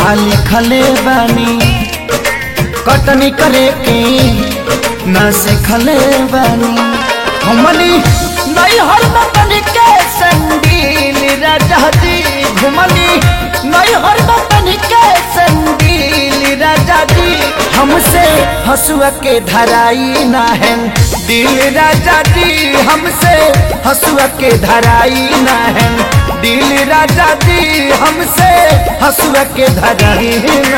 आ लिखले बानी कटनी करे के न सिखले बानी हमनी नहीं हर बतन के संगील राजा जी घुमनी नहीं हर बतन के संगील राजा जी हमसे हसुआ के धराई ना है दिल राजा जी हमसे हसुआ के धराई ना है दिल राजा जी हमसे हसुआ के धराई ना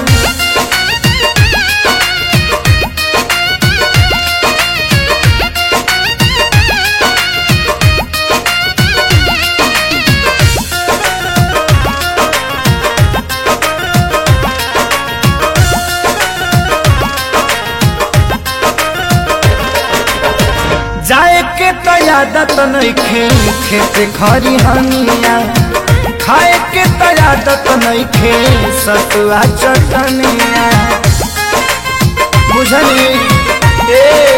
जाए के तो आदत नइखे खेत खरी हनिया खाए के तो आदत नइखे सतुआ चटनिया बुझली ए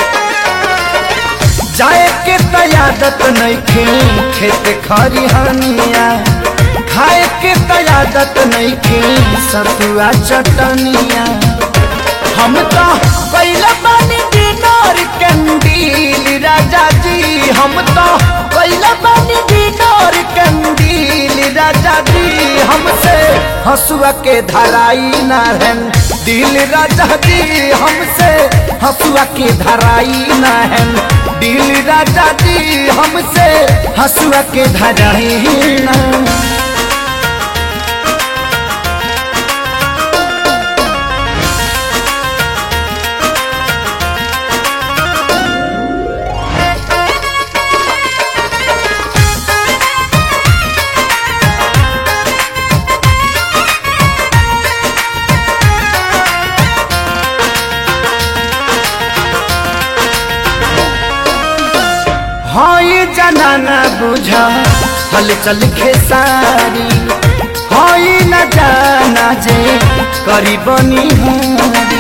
जाए के तो आदत नइखे खेत खरी हनिया खाए के तो आदत नइखे सतुआ चटनिया हम तो कैला बानी डिनर कंदील राजा जी हम तो कैला बानी डिनर कंदील राजा जी हमसे हसुआ के धराई ना है दिल राजा जी हमसे हसुआ के धराई ना है दिल राजा जी हमसे हसुआ के धराई ना हई जनाना बुझा हल चल खेसारी हई न जाना जे करी बनी हारी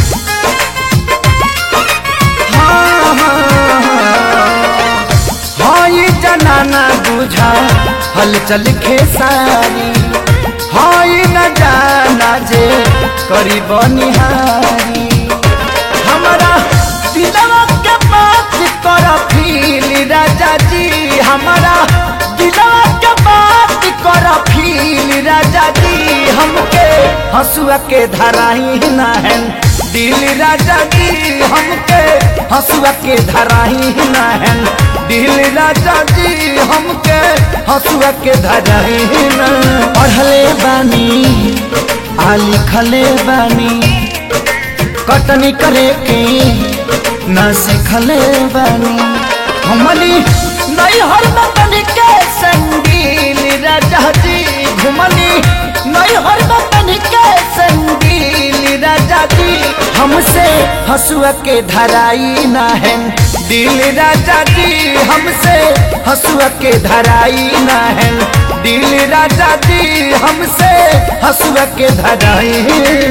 हाँ, हाँ, हाँ। हई जनाना बुझा हल चल खेसारी हई न जाना जे करी बनी हारी हमारा दिलवा के बात कर फील राजा जी हमारा दिलवा के बात कर फील राजा जी हमके हसुआ के धराई ना है दिल राजा जी हमके हसुआ के धराई ना है दिल राजा जी हमके हसुआ के धराई ना पढ़ले बानी आ लिखले बानी कटनी करे के न सिखले बानी हमनी नहीं हर बतन के संगील राजा जी घुमनी नहीं हर बतन के संगील राजा जी हमसे हसुआ के धराई ना है दिल राजा जी हमसे हसुआ के धराई ना है दिल राजा जी हमसे हसुआ के धराई